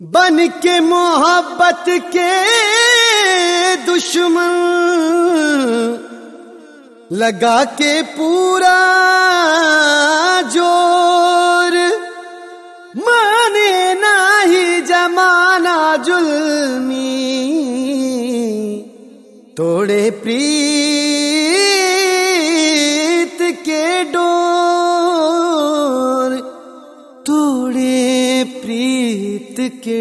बन के मोहब्बत के दुश्मन लगा के पूरा जोर माने नाही जमाना जुल्मी तोड़े प्रीत के डोर तोड़े प्रीत के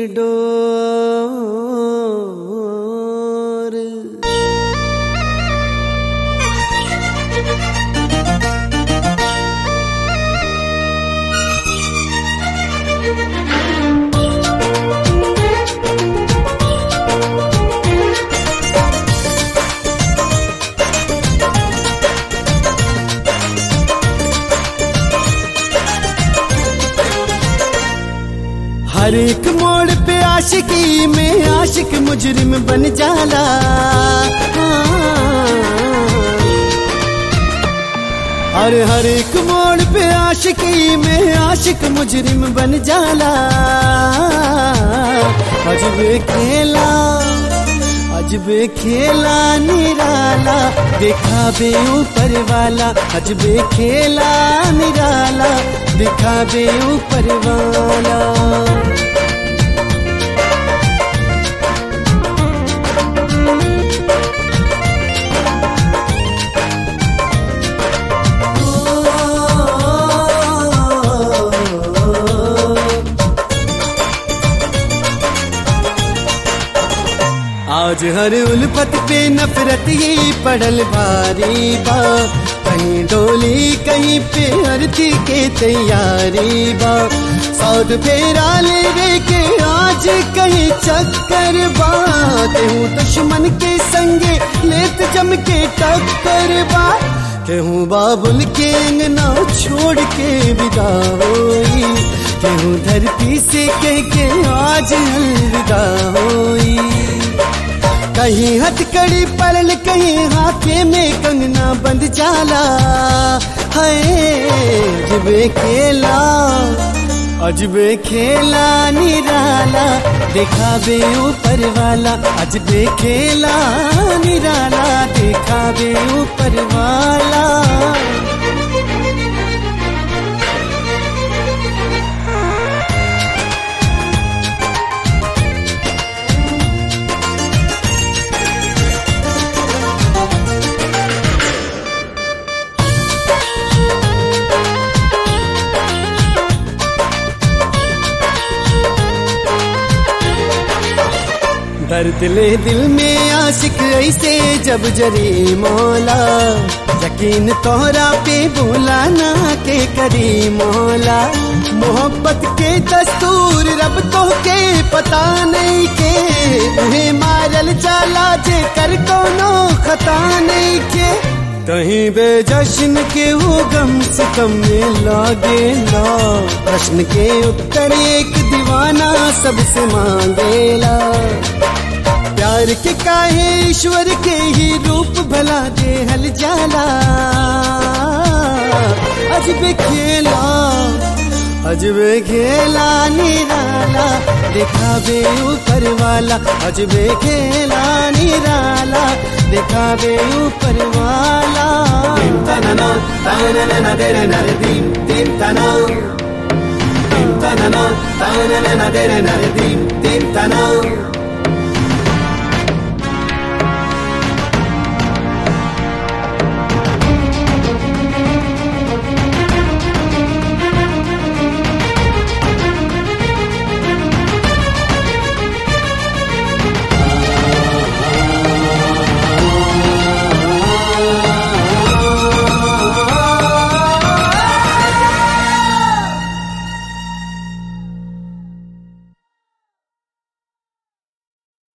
डोर हर एक मोड़ पे आशिकी में आशिक मुजरिम बन जाला और हर एक मोड़ पे आशिकी में आशिक मुजरिम बन जाला अजबे खेला अजबे खेला निराला देखा बे ऊपर वाला अजबे खेला निराला देखा बे ऊपर वाला आज हर उल्फत पे नफरत ही पड़ल भारी बा कहीं डोली कहीं पे आरती के तैयारी बा सौद फेरा ले रे के आज कहीं चक्कर बा केहू दुश्मन के संगे लेत जम के टक्कर बा केहू बाबुल के अंगना छोड़ के विदा होई केहू धरती से कह के आज अलविदा होई कहीं हथकड़ी पड़ल कहीं हाथे में कंगना बंद जाला है अजबे खेला अजबे खेला निराला देखा बे ऊपर वाला अजबे खेला निराला देखा बे ऊपर वाला दर्द ले दिल में आशिक ऐसे जब जरी मौला यकीन तोहरा पे बोला ना के करी मौला मोहब्बत के दस्तूर रब तो के पता नहीं के उन्हें मारल जाला जे कर कोनो खता नहीं के कहीं बेजश्न के वो गम से कम में लागे ना प्रश्न के उत्तर एक दीवाना सबसे मांगेला प्यार के काहे ईश्वर के ही रूप भला दे हल जाला अजबे खेला अजबे खेला निराला देखा बे ऊपर वाला अजबे खेला निराला देखा बे ऊपर वाला Dim tanana, tanana dere nare dim dim tana. Dim tanana, tanana dere nare dim dim tana.